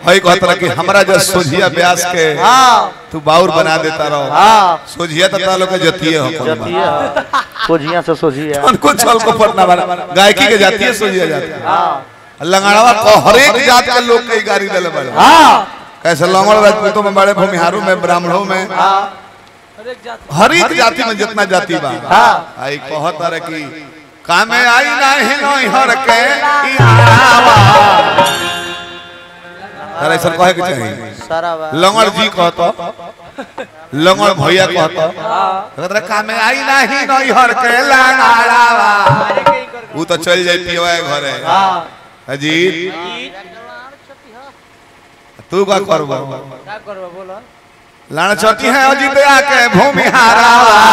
कई कहता कि हमरा जो सोझिया ब्यास के हाँ तू बाउर बना देता रहो हाँ सोझिया तो तालो के जतिये हो कोनो जती है सोझिया से सोझिया उनको छल को पटना वाला गायकी के जाती है सोझिया जाती है हाँ लंगड़ावा को हर एक जात के लोग के गाड़ी देले बड़े हाँ कैसे लंगड़ राजपूतों में बड़े भूमिहारों में ब्राह्मणों में हाँ हर एक जाति में जितना जाति बा हाँ। आई कहत रहे कि कामे आई नाही नई हर के ई आवा अरे सर कहे के चाहिए सारा बा लंगड़ जी कहत लंगड़ भैया कहत कहत रहे कामे आई नाही नई हर के लंगड़ावा वो तो चल जाई पियवा घरे हाँ अजीत तू का करबो क्या करबो बोलो लाण चटी है अजीत आके भूमिहारा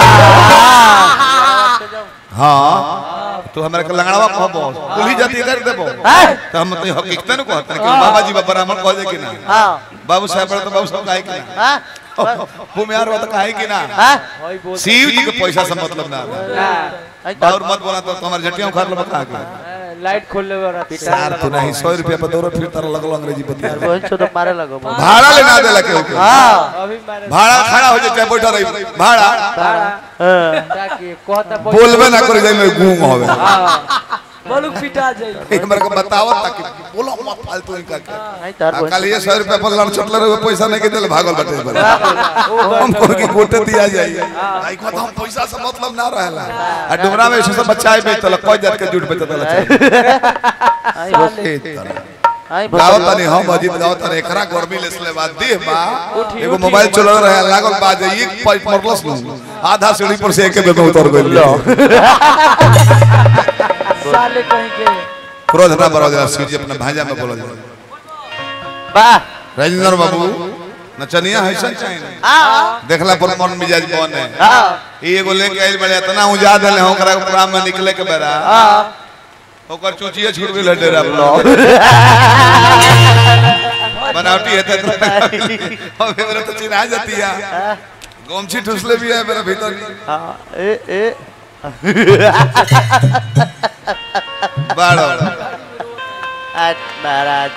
हाँ तू हमरा के लंगड़ावा कहबो कुली जाति कर देबो हैं? तो हम तो हकीकत न कहत कि बाबा जी ब्राह्मण कह दे कि ना हाँ बाबू साहब बड़े तो बाबू साहब काहे कि ना हाँ भूमिहार हो तो काहे कि ना हाँ शिव जी के पैसा से मतलब ना और मत बोला तो तुम्हारे जटिया उखाड़ लो बता के लाइट खोल ले वाला सार तू नहीं 100 रुपया पर दौड़ो फिर तारा लगलो अंग्रेजी बतिया रोहित से तो मारे लगो भाड़ा लेना देला के ओके हाँ अभी मारे भाड़ा खड़ा हो जाए बैठा रही भाड़ा हाँ। ताकि कहता बोलबे ना करे जाए में गूंग होवे बोलू पिटा जाए हमरा को बताओ ताकि बोलो मत फालतू इनका के नहीं तार आ रोहित कल ये 100 रुपया पर लड़ चटले रहे पैसा नहीं के देले भागल बटे पर हमको की गोटे दिया जाए आई को हम पैसा से मतलब ना रहला आ डुमरा में ऐसे सब बच्चा है बेचतल कोई जात के झूठ बेचतल आई बस आई बस गावत नहीं हम अजीत गावत नहीं एकरा गर्मी लेसले बाद देह बा एगो मोबाइल चल रहा है लागल बाजे एक पाइप मरलस नु आधा सीढ़ी पर से एके बेर में उतर गइल साले कहीं के क्रोध ना बरो जरा सीजी अपने भांजा में बोलो जरा वाह राजेंद्र बाबू नचनिया है सन चाहिए हाँ देखला पर मन मिजाज बन है हाँ ई एगो लेके आइल बड़े इतना उजा देले हम ओकरा प्रोग्राम में निकले के बेरा हाँ ओकर चूचिए छूट गेल डेरा बनावटी है तो हम मेरे तो चिन्हा जाती है गोमछी ठुसले भी है मेरे भीतर हाँ ए ए बाड़ो आज महाराज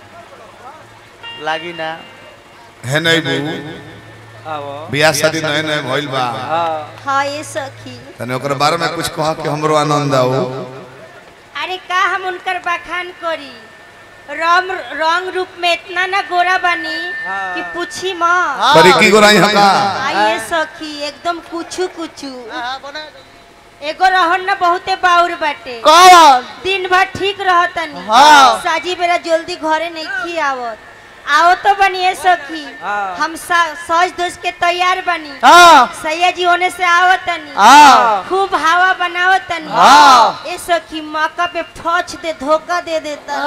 लागी ना है नहीं बू आवो बियाह शादी नए नए भइल बा हां हाँ ये सखी तने ओकर बारे में कुछ कहा कि हमरो आनंद आओ अरे का हम उनकर बखान करी रंग रंग रूप में इतना ना गोरा बनी कि पूछी माँ करी की गोराई हका आइए सखी एकदम कुछू कुछू एगो रहन ना बहुते बाउर बाटे कौन दिन भर ठीक रहतनी हाँ। साजी बेरा जल्दी घरे नहीं खी आवत आओ तो बनिए सखी हाँ। हम सा- सज धज के तैयार बनी हाँ सैया जी होने से आवतनी हाँ खूब हवा बनावतनी हाँ। ए सखी मौका पे ठोच दे धोखा दे देता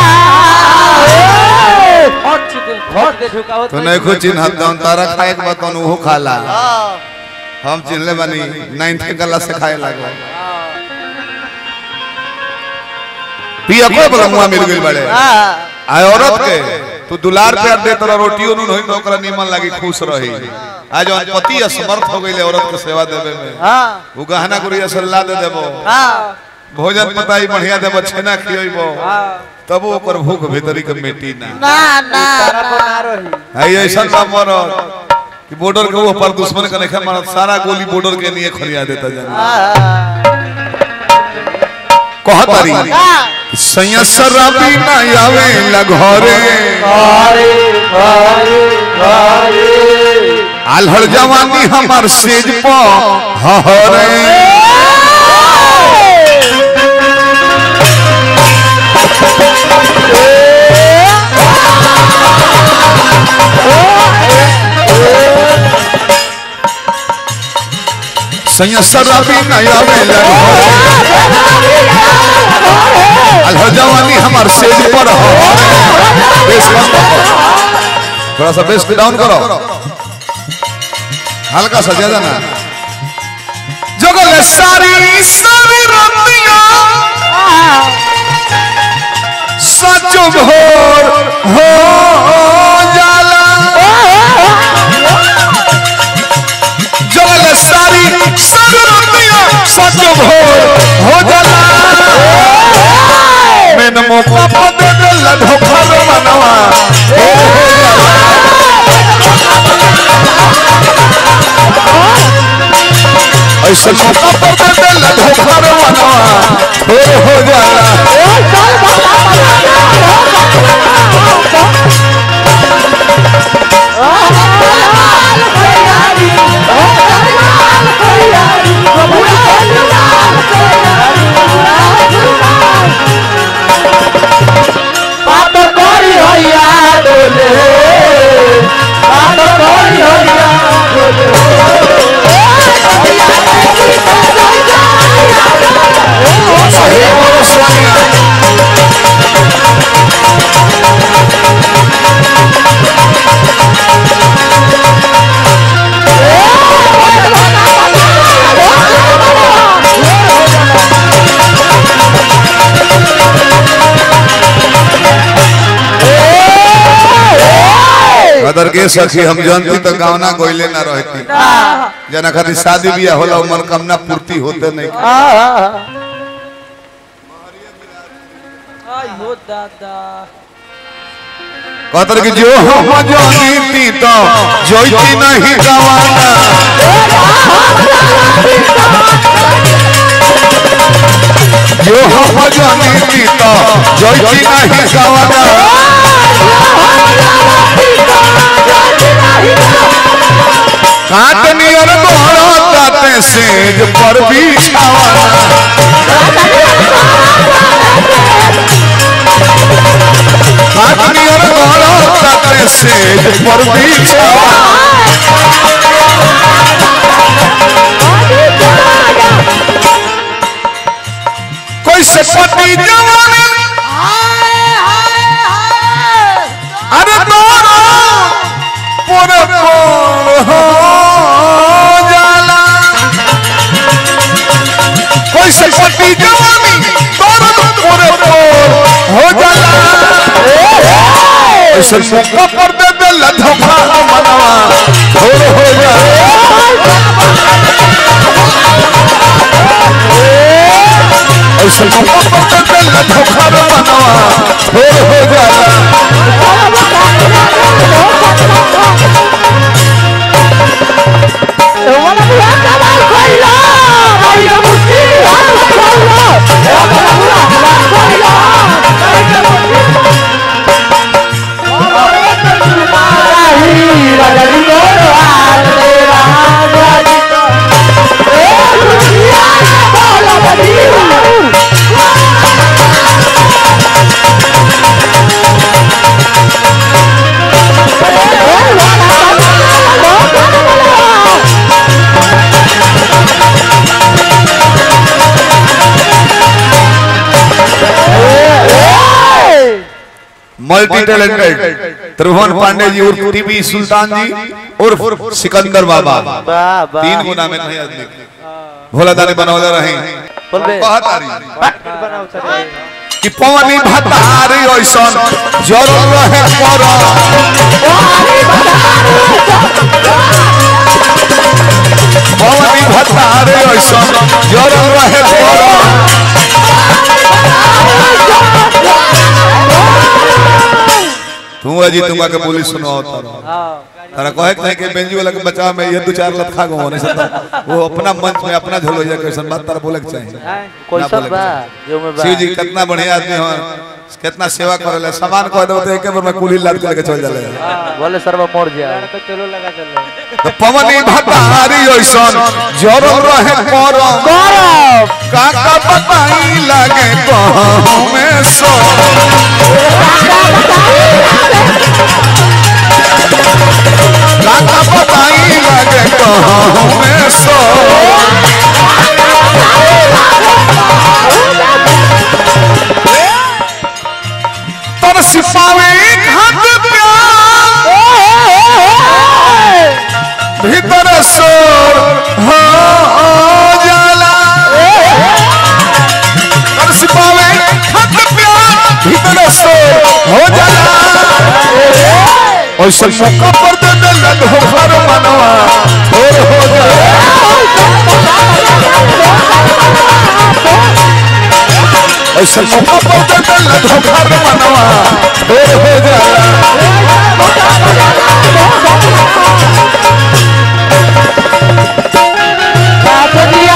हट दे हट दे झुकाओ तो नहीं कुछ चिन्ह दन तारा खाए के बाद वो खाला हाँ हम चिन्हले बानी नाइन्थ के गला से खाए लागो पिया को बोला मुआ मिल गइल बड़े हाँ आय औरत के तू दुलार प्यार दे तोरा रोटी उनु होई तो ओकरा निमन लागी खुश रही आज जौन पति असमर्थ हो गइले औरत के सेवा देवे में हाँ वो गहना गुड़िया सल्ला दे देबो हाँ भोजन पताई बढ़िया देबो छेना खियइबो तब ओकर भूख भीतरी के मिटी ना ना ना तारा को ना रही है ऐसा ना मरद कि बॉर्डर के ऊपर दुश्मन के नहीं मारत सारा गोली बॉर्डर के लिए खनिया देता जाना हाँ कहतारी हाँ सैया शराबी ना आवे लगरे अरे अरे अरे आल्हड़ जवानी हमार सेज प हरे सैया शराबी ना आवे लगरे आल्हड़ जवानी हमार सेज पर हरे बेस कम करो। थोड़ा सा बेस डाउन करो हल्का सा ज्यादा ना जगल सारी सारी रतिया सच भोर हो जाला जगल सारी सारी रतिया सच भोर हो जाला मैंने मौका पर दे दिल धोखा मनवा हो ऐसे मौका पर दे दिल धोखा रे मनवा थोर हो जाला बात करी हैया डोले बात करी हैया डोले सही बोलो सोनिया अदर के सखी हम जानती तो गावना कोइले ना रहती जना खातिर शादी बियाह होला उमर कामना पूर्ति होते नहीं आई हो दादा कहतर कि जो हम जानीती तो जोईती नहीं गवाना जो हम जानीती तो जोईती नहीं गवाना काटनी और गोरो ताते सेज पर बिछावाना काटनी और गोरो ताते सेज पर बिछावाना कोई से पति जवानी अरे तोरा पूरे पूर हो जाला कोई से पति जवानी तोरा पूरे पूर हो जाला ऐसे मौका पर दे दे लधोखा मनवा थोर हो जाला ऐसे मौका पर दे दे लधोखा मनवा थोर हो जाला मल्टी टैलेंटेड त्रिभुवन पांडे जी उर्फ टीवी सुल्तान जी उर्फ सिकंदर बाबा वाह वाह तीन गुना में नहीं आदमी भोला दानी बनौले रहे बोल बे बहुत आ रही बनाओ चले कि पवनी भतारी ऐसन जरूर रहे पर पवनी भतारी ऐसन जरूर रहे पर तू अजी तुमा के बोली सुनो हां तारा कहे कहे के बेंजी वाला के बचा में ये दो चार लत खा गो होने से तो वो अपना मंच में अपना झोलो जा कैसन बात तारा बोले के चाहिए कैसा बा जो में बा शिव जी कितना बढ़िया आदमी हो कितना सेवा करेला सामान कह दो तो एक बार में कुली लाद के लेके चल जाले बोले सर्व मोड़ जा तो चलो लगा चलो तो पवनी भतारी ऐसन जरूर रहे पर गौरव काका बताई लागे कहूं में सो काका बताई लागे कहूं में सो तर सिपावे घाट प्यार भीतर सोर हो जाला तर सिपावे घाट प्यार भीतर सोर हो जाला ऐसे मौका पर दे दे लग हो घर मनवा थोर हो जाला ऐसे मौका पर दे दे लग हो घर मनवा थोर हो जाला दिया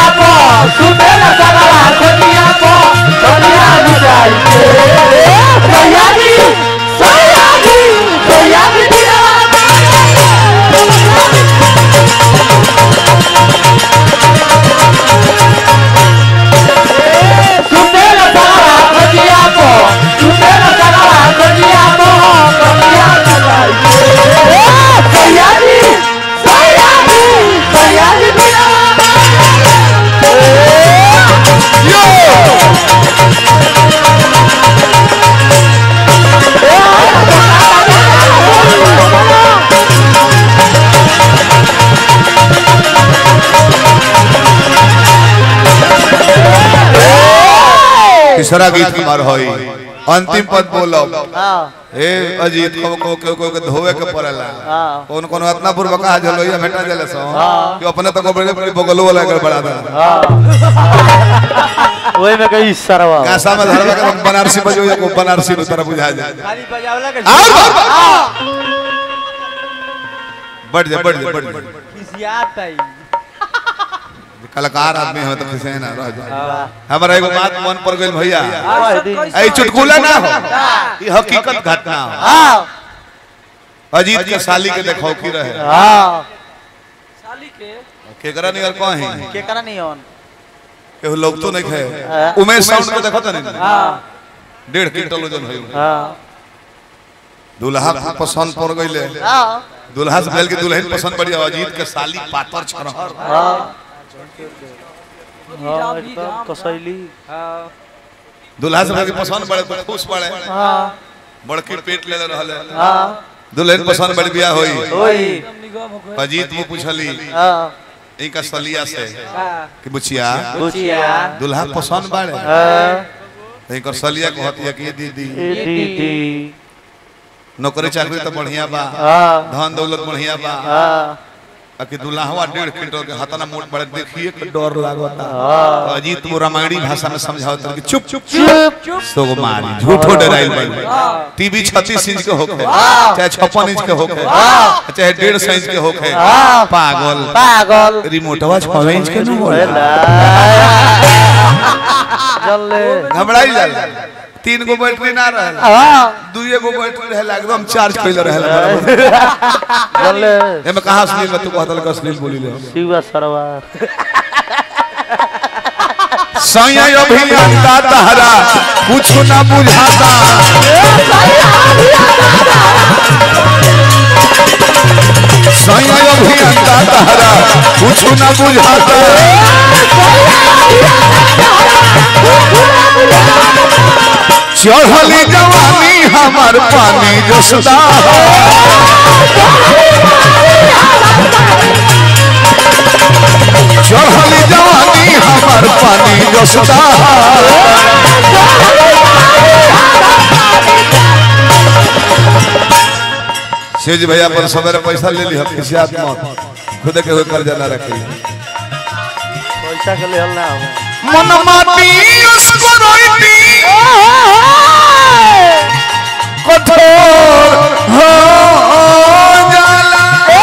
तीसरा गीत हमार होई अंतिम पद बोलो हाँ ए अजीत को को को को के धोवे के पड़ेला हाँ कौन कौन इतना पूर्व कहा जलोइया भेटा जले सो कि अपने तो को बड़े बड़े बगल वाला कर बड़ा था हाँ वही में कही सरवा कासा में धरवा के बनारसी बजो या को बनारसी नु तरह बुझा जाए खाली बजावला के और बढ़ जा बढ़ जा बढ़ जा खिसियात आई कलाकार आदमी हो तो किसे ना रह जा हमारा एगो बात मन पर गइल भैया हाँ दी ए चुटकुला ना हो ये हकीकत घटना हो हाँ अजीत के साली के देखो की रहे हाँ साली के केकरा नियर कहीं के करा नहीं ऑन केहू लोग तो नहीं हाँ। खे उमेश साउंड को देखो तो नहीं हां डेढ़ क्विंटल वजन होई हाँ दूल्हा को पसंद पड़ गइले हाँ दूल्हा से पहले के दुल्हन पसंद पड़ी अजीत के साली पातर छरहर हाँ हाँ एकदम कसैली हां दूल्हा से पहले के पसंद पड़े तो खुश पड़े हाँ बड़की पेट ले रहले हाँ दुल्हन पसंद बड़ी बियाह होई वही निगम हो गए अजीत मुंह पूछली हाँ इनका सलिया से हां कि बुचिया बुचिया दूल्हा पसंद बाड़े हाँ इनकर सलिया कहतिया कि दीदी ए दीदी नौकरी चाकरी तो बढ़िया बा हाँ धन दौलत बढ़िया बा हाँ आ कि दूल्हा डेढ़ क्विंटल के हतना मोट बड़े देखिए के डर लागता हाँ तो अजीत वो रामायणी भाषा में समझावत कि चुप चुप चुप सो गो मारी झूठो डराइल बन टीवी 36 इंच के होखे चाहे 56 इंच के होखे चाहे 150 इंच के होखे हाँ। पागल पागल रिमोटवा 6 इंच के न होला जल्ले घबराई जाला तीन गो बैटरी ना रहल हाँ दुइए गो बैटरी रहल एकदम चार्ज कइले रहल बराबर जल्ले एमे कहां असली में तू कहतल के असली बोली ले शिवा सरवा सैया अभियंता तहरा कुछ ना बुझाता सैया अभियंता तहरा कुछ ना बुझाता चढ़ली जवानी हमार पानी जसदा चढ़ली जवानी हमार पानी जसदा सेज भैया पर सवेरे पैसा ले ली किसी आदमी मत खुद के हुए कर्जा ना रखी पैसा के लिए हल ना हो मन माटी उसको रोईती कठोर हो जाला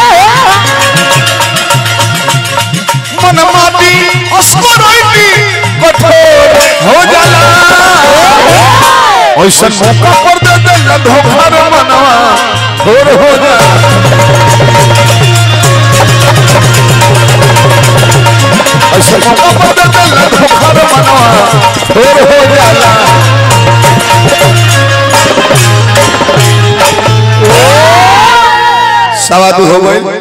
मन माटी उसको रोईती कठोर हो जाला ऐसा मौका पर दे दे न धोखा रे मनवा थोर हो जाला ऐसा मौका पर दे दे न धोखा रे मनवा थोर हो जाला सवा दू हो गई